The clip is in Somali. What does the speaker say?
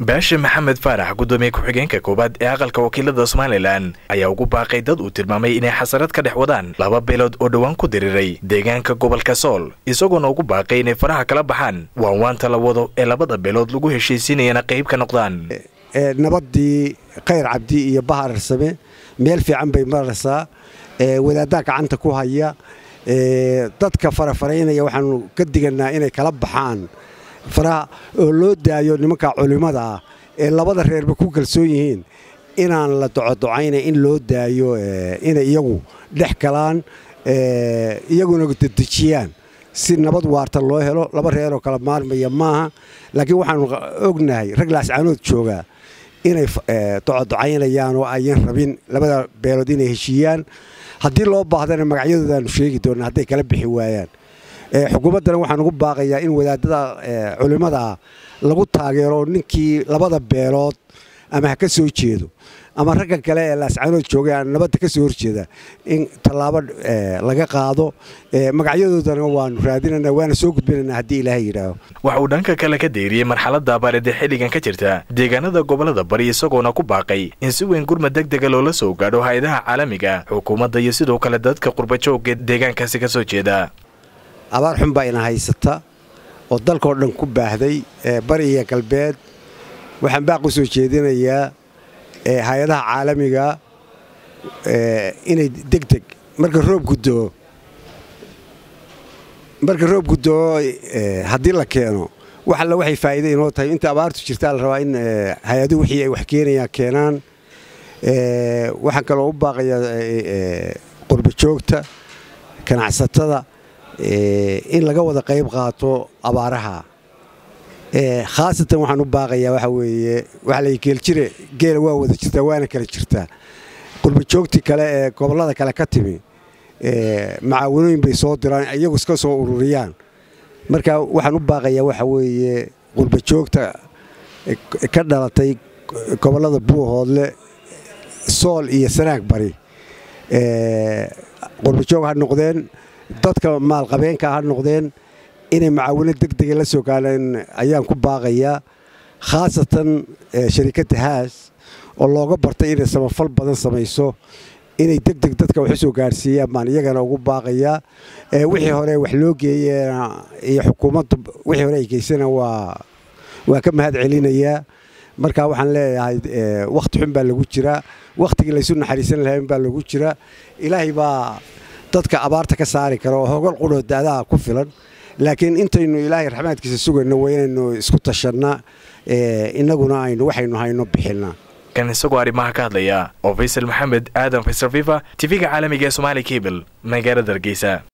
baashe maxamed faarax guddoomiye ku-xigeenka koowaad ee aqalka wakiilada somalilan ayaa ugu baaqay dad uu tilmaamay inay xasarad ka dhex wadaan laba beelood oo dhowaan ku diriiray deegaanka gobolka sool isagoona ugu baaqay inay faraha kala baxaan waanwaanta la wado ee labada beelood lagu heshiisiinayana qayb ka noqdaan nabadii khayr cabdi iyo bahar arsame meel fiican bay maraysaa wadaaddaa gacanta ku haya dadka farafaraynaya waxaanu ka diganaa inay kala baxaan faraha oo loo daayo nimanka culimmada ah ee labada reerba ku kalsoon yihiin inaan la docodocayna in loo daayo inay iyagu dhex galaan iyaguna dedejiyaan si nabad waarta loo helo laba reeroo kala maarmaya maaha laakiin waxaanu ognahay rag laascaanood joogaa inay docodocaynayaan oo ayan rabin labada beelood inay heshiiyaan haddii loo baahdana magacyadoodaanu sheegi doona hadday kala bixi waayaan xukuumaddana waxaan ugu baaqayaa in wadaadada culimmadaa lagu taageero ninkii labada beelood ama ha ka soo jeedo ama ragga kale ee laascaanood joogay aan nabadda ka soo horjeeda in tallaabo laga qaado magacyadoodana waanu raadinana waana soo gudbinana haddii ilaahay yidhaaho waxa uu dhanka kale ka deeriyey marxaladda abaareed ee xilligan ka jirta deegaanada gobolada bari isagoona ku baaqay in si weyn gurmad deg dega loola soo gaadho hay-adaha caalamiga xukuumadda iyo sidoo kale dadka qurbajoogga deegaankaasi ka soo jeeda abaar xun baa ina haysata oo dalkao dhan ku baahday bari iyo galbeed waxaan baaq u soo jeedinayaa hay-adaha caalamiga inay deg deg marka roob guddoo marka roob guddoo haddii la keeno wax alla waxay faa'iida inoo tahay inta abaartu jirtaa la rabaa in hay-aduhu wixii ay wax keenayaan keenaan waxaan kaloo u baaqayaa qurbajoogta ganacsatada in laga wada qayb qaato abaaraha khaasatan waxaan u baaqayaa waxa weeye waxa la geeljire geela waa wada jirtaa waana kala jirtaa qurbajoogtii kale ee gobollada kale ka timi macaawanooyin bay soo diraan iyagu iska soo ururiyaan marka waxaan u baaqayaa waxa weeye qurbajoogta ka dhalatay gobollada buuhoodle sool iyo sanaag bari qurbajoog ha noqdeen dadka maalqabeenka ha noqdeen inay macaawino deg dega la soo gaadhaan ayaan ku baaqayaa khaasatan sharikadda haas oo looga bartay inay samafal badan samayso inay deg deg dadka wax u soo gaadhsiiyaan baan iyagana ugu baaqayaa wixii hore wax loo geeyena iyo xukuumaddu wixii hore ay geysana waa waa ka mahad celinayaa marka waxaan leeyahay wakhti xun baa lagu jiraa wakhtigii laysu naxariisan lahayn baa lagu jiraa ilaahay baa dadka abaarta ka saari kara oo hogol qudhoo daadaha ku filan laakiin intaynu ilaahay raxmaadkiisa sugayno waa inaynu isku tashannaa innaguna aynu waxaynu hayno bixinnaa kan isagoo arrimaha ka hadlaya oo faysal maxamed aadan faysal fifa tv-ga caalamiga ee somaali cable magaalada hargeysa